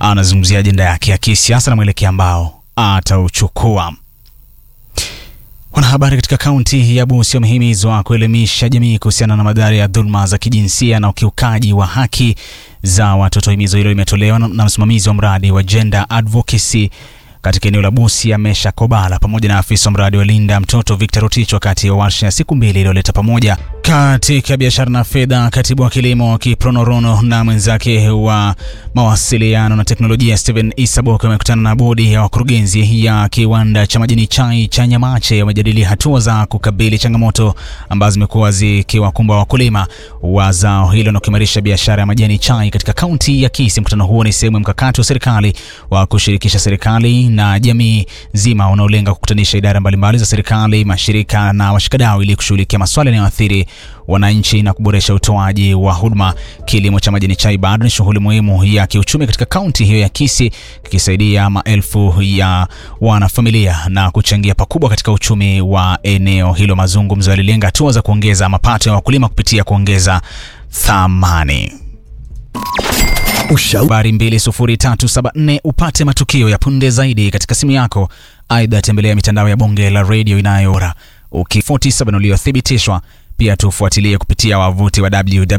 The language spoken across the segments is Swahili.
anazungumzia ajenda yake ya kisiasa na mwelekeo ambao atauchukua. Wanahabari katika kaunti ya Busia wamehimizwa kuelimisha jamii kuhusiana na madhara ya dhuluma za kijinsia na ukiukaji wa haki za watoto. Himizo hilo limetolewa na msimamizi wa mradi wa Gender Advocacy katika eneo la Busia Mesha Kobala pamoja na afisa wa mradi wa Linda Mtoto Victor Rotich wakati wa warsha ya siku mbili iliyoleta pamoja katika biashara na fedha. Katibu wa kilimo Kipronorono na mwenzake wa mawasiliano na teknolojia Stephen Isabok wamekutana na bodi ya wakurugenzi ya kiwanda cha majani chai cha Nyamache. Wamejadili hatua za kukabili changamoto ambazo zimekuwa zikiwakumba wakulima wa zao hilo na kuimarisha biashara ya majani chai katika kaunti ya Kisii. Mkutano huo ni sehemu ya mkakati wa serikali wa kushirikisha serikali na jamii nzima unaolenga kukutanisha idara mbalimbali za serikali, mashirika na washikadau ili kushughulikia masuala yanayoathiri wananchi na kuboresha utoaji wa huduma. Kilimo cha majani chai bado ni shughuli muhimu ya kiuchumi katika kaunti hiyo ya Kisii, kikisaidia maelfu ya wanafamilia na kuchangia pakubwa katika uchumi wa eneo hilo. Mazungumzo yalilenga hatua za kuongeza mapato ya wakulima kupitia kuongeza thamani. Habari 20374 upate matukio ya punde zaidi katika simu yako. Aidha, tembelea mitandao ya bonge la redio inayora uki47 uliothibitishwa. Pia tufuatilie kupitia wavuti wa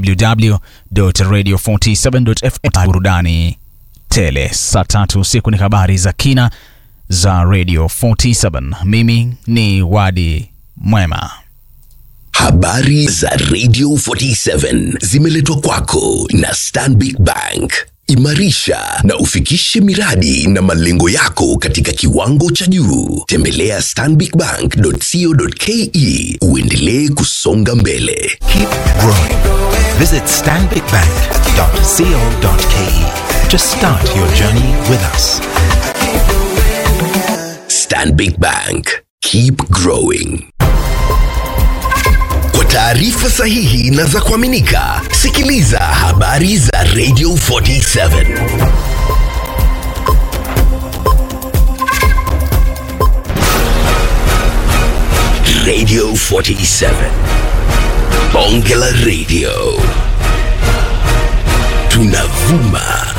www.radio47.fm. Burudani tele saa tatu usiku ni habari za kina za Radio 47. Mimi ni Wadi Mwema. Habari za Radio 47 zimeletwa kwako na Stanbic Bank. Imarisha na ufikishe miradi na malengo yako katika kiwango cha juu. Tembelea stanbicbank.co.ke uendelee kusonga mbele. Keep growing. Visit stanbicbank.co.ke to start your journey with us. Stanbic Bank. Keep growing. Kwa taarifa sahihi na za kuaminika, sikiliza habari za Radio 47. Radio 47. Bonge la Radio. Tunavuma